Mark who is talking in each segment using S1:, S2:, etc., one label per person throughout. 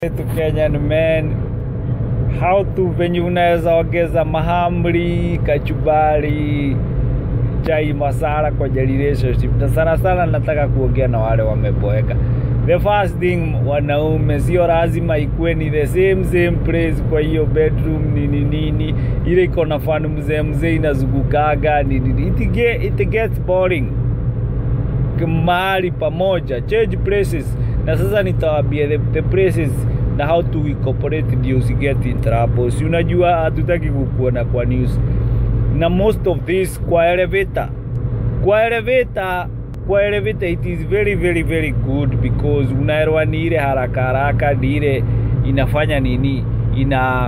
S1: to Kenyan men how to venye unaweza ongeza mahamri, kachubari, chai masala kwenye relationship, na sana sana nataka kuongea na wale wameboeka. The first thing, wanaume sio lazima ikuwe ni the same same place kwa hiyo bedroom nini nini, ile iko na fanu mzee mzee inazungukaga nini nini, it, get, it gets boring mahali pamoja, change places. Na sasa nitawaambia the, the places na how to incorporate ndio usiget in trouble. Si unajua hatutaki kukuona kwa news na most of this kwa elevator, kwa elevator kwa elevator it is very very very good because unaelewa ni ile haraka haraka, ni ile inafanya nini, ina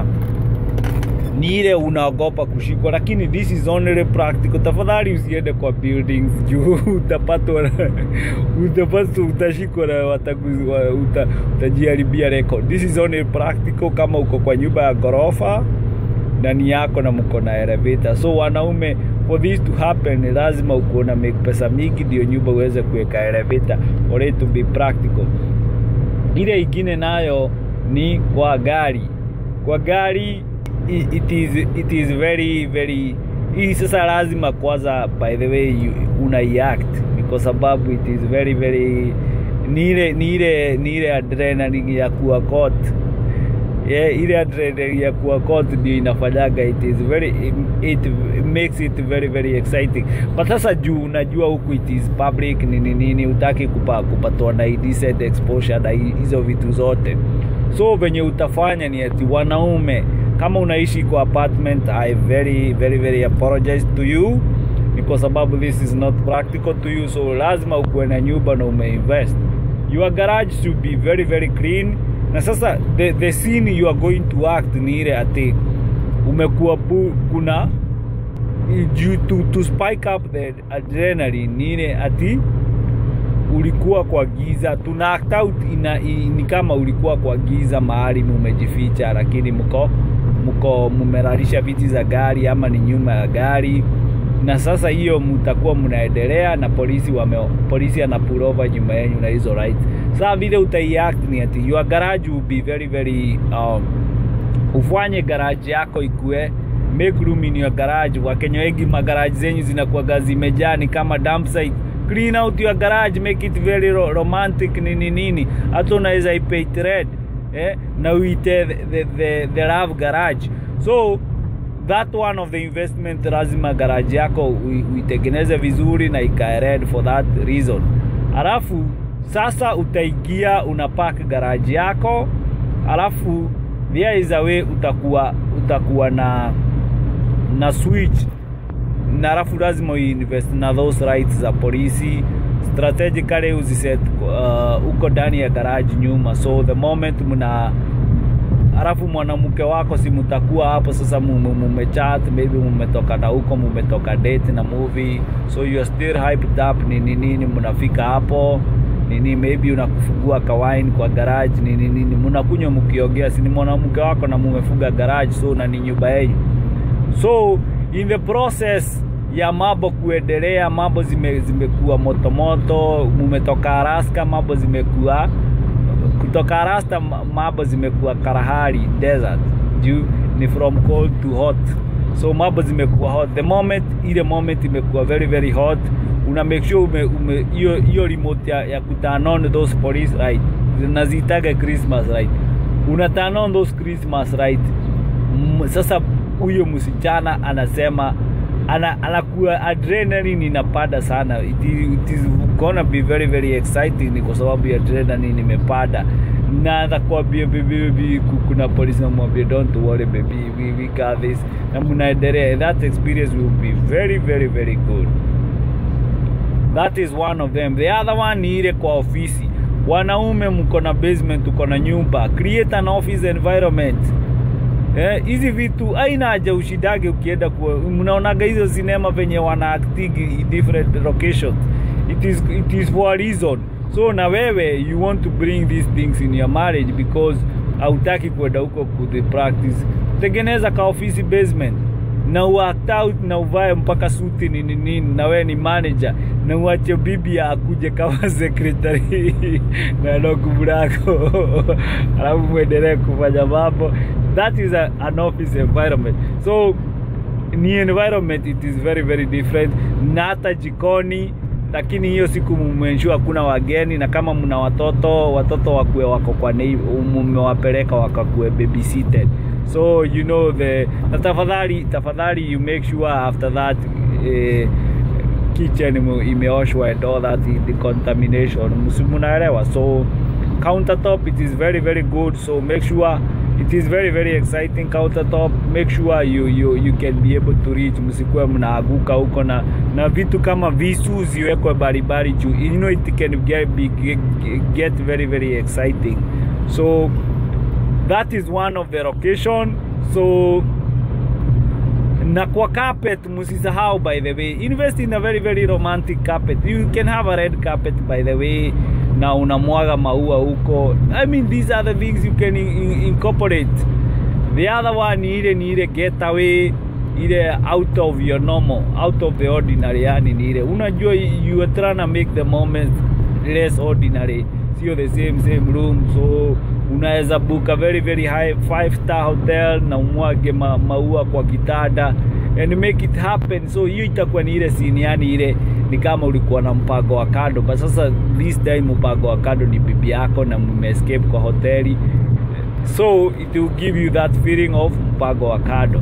S1: ni ile unaogopa kushikwa, lakini this is only practical. Tafadhali usiende kwa buildings juu utapatwa utapatwa, utashikwa na wataguzi, uta, utajiharibia record. This is only practical kama uko kwa nyumba ya ghorofa ndani yako na mko na elevator. So wanaume, for this to happen, lazima uko na make pesa mingi ndio nyumba uweze kuweka elevator for it to be practical. Ile ingine nayo ni kwa gari, kwa gari it is, it is very very hii sasa lazima kwanza by the way you, una act kwa sababu it is very very ni ile ni ile ni ile adrenaline ya kuwa caught yeah, ile adrenaline ya kuwa caught ndio inafanyaga it is very it, it makes it very very exciting but sasa juu unajua huku it is public nini nini utaki kupa, kupatwa na indecent exposure na hizo vitu zote so venye utafanya ni ati wanaume kama unaishi kwa apartment i very very very apologize to you ni kwa sababu this is not practical to you so lazima ukuwe na nyumba na umeinvest your garage should be very very clean na sasa the, the scene you are going to act ni ile ati umekuwa pu, kuna you, to, to spike up the adrenaline ni ile ati ulikuwa kwa giza tuna act out ina, ni kama ulikuwa kwa giza mahali mumejificha lakini mko mko mumeralisha viti za gari ama ni nyuma ya gari na sasa hiyo mtakuwa mnaendelea na polisi wame, polisi ana pull over nyuma yenu na hizo right sasa vile utaiact ni ati your garage will be very very um, ufanye garage yako ikue make room in your garage wakenya wengi magaraji zenyu zinakuwaga zimejaa ni kama dump site clean out your garage make it very ro romantic nini nini hata unaweza ipaint red eh, na uite the, the, the, the love garage so that one of the investment lazima garage yako uitengeneze vizuri na ikae red for that reason alafu sasa utaingia unapark garage yako alafu there is a way utakuwa utakuwa na na switch na alafu lazima uinvest na those rights za polisi strategically uziset uh, uko ndani ya garage nyuma so the moment mna alafu mwanamke wako si mtakuwa hapo sasa mumechat maybe mumetoka na huko mumetoka date na movie so you are still hyped up nini nini mnafika hapo nini maybe unakufungua kawaini kwa garage nini nini mnakunywa mkiongea si ni mwanamke wako na mumefuga garage so na ni nyumba yenu so in the process ya mambo kuendelea mambo zime, zimekuwa motomoto mumetoka Alaska mambo zimekuwa kutoka Alaska mambo zimekuwa Kalahari desert juu ni from cold to hot so mambo zimekuwa hot the moment ile moment imekuwa very very hot una make sure ume, ume hiyo hiyo remote ya, ya kuturn on those police right nazitaga Christmas right una turn on those Christmas right M, sasa huyo msichana anasema ana, anakuwa adrenaline inapanda sana it, it is gonna be very very exciting kwa sababu ya adrenaline imepanda na atakwambia baby baby kuna polisi namwambia don't worry baby we, we got this na mnaendelea that experience will be very very very good that is one of them the other one ni ile kwa ofisi wanaume mko na basement uko na nyumba create an office environment hizi eh, vitu aina haja ushidage ukienda kwa mnaonaga hizo sinema venye wana acting different locations it is, it is for a reason so na wewe you want to bring these things in your marriage because hautaki kwenda huko the practice tengeneza ka office basement na uact out na uvae mpaka suti nini nini na wewe ni manager na uache bibi akuje kama secretary na ndugu lako alafu muendelee kufanya mambo that is a, an office environment so ni environment it is very very different na hata jikoni lakini hiyo siku mumensure hakuna wageni na kama mna watoto watoto wakue wako kwa mumewapeleka wakakue babysitted so you know the na tafadhali tafadhali you make sure after that eh, kitchen imeoshwa and all that the contamination mnaelewa so countertop it is very very good so make sure it is very very exciting countertop make sure you, you, you can be able to reach msikuwe mnaaguka huko na na vitu kama visu ziwekwe baribari juu you know it can get, be, get, get very very exciting so that is one of the location so na kwa carpet msisahau by the way invest in a very very romantic carpet you can have a red carpet by the way na unamwaga maua huko i mean these are the things you can in, in, incorporate the other one ni ile ni ile getaway ile out of your normal out of the ordinary yani ni ile unajua you are trying to make the moment less ordinary sio the same same room so unaweza book a very very high five star hotel na umwage ma, maua kwa kitanda and make it happen so hiyo itakuwa ni ile scene yani ile ni kama ulikuwa na mpango wa kando but sasa this time mpango wa kando ni bibi yako na mmeescape kwa hoteli so it will give you that feeling of mpango wa kando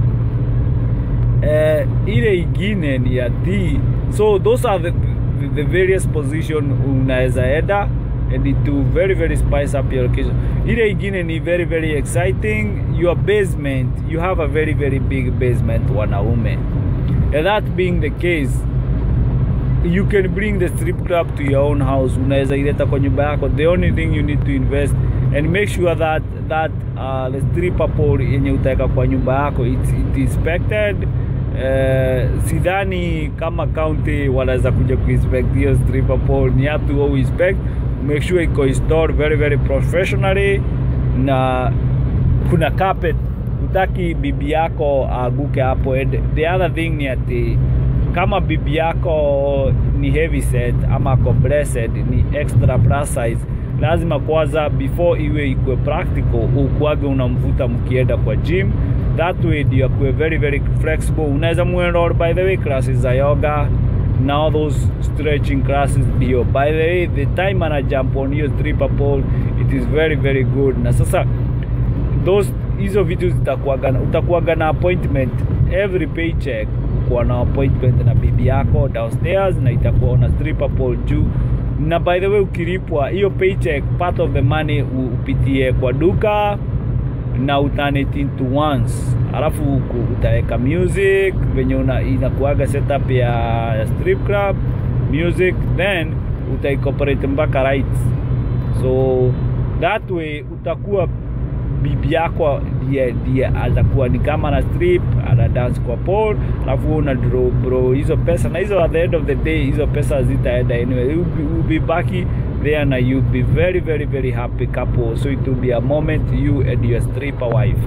S1: uh, ile ingine ni ya tea so those are the, the, the various position unaweza enda and it will very very spice up your location ile ingine ni very very exciting your basement you have a very very big basement wanaume and that being the case you can bring the strip club to your own house unaweza ileta kwa nyumba yako the only thing you need to invest and make sure that that uh, the stripper pole yenye utaweka kwa nyumba yako it's, it inspected uh, sidhani kama county wanaweza kuja kuinspect hiyo stripper pole ni up to go inspect make sure iko installed very very professionally na kuna carpet utaki bibi yako aguke hapo and the other thing ni ati kama bibi yako ni heavy set ama ako blessed ni extra plus size lazima kwanza before iwe ikue practical ukuage unamvuta mkienda kwa gym that way ndio akuwe very very flexible unaweza muenroll by the way classes za yoga na all those stretching classes ndio by the way the time ana jump on hiyo stripper pole it is very very good na sasa those hizo vitu zitakuaga utakuaga na appointment every paycheck kuwa na appointment na bibi yako downstairs na itakuwa na stripper pole juu na by the way ukilipwa hiyo paycheck part of the money upitie kwa duka na uturn it into once alafu utaweka music venye inakuaga setup ya, ya strip club music then utaincorporate mpaka rights so that way utakuwa bibi yako ndiye ndiye atakuwa ni kama na strip ana dance kwa pole alafu una draw bro hizo pesa na hizo at the end of the day hizo pesa zitaenda anyway you be, you be baki there na you be very very very happy couple so it will be a moment you and your stripper wife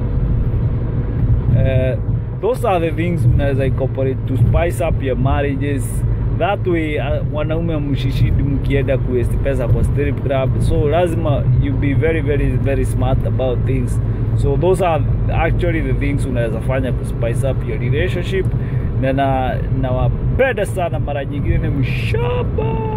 S1: uh, those are the things unaweza incorporate to spice up your marriages that way uh, wanaume mshishidi mkienda kuwesti pesa kwa strip club so lazima you be very very very smart about things so those are actually the things unaweza fanya ku spice up your relationship na na nawapenda sana mara nyingine mshaba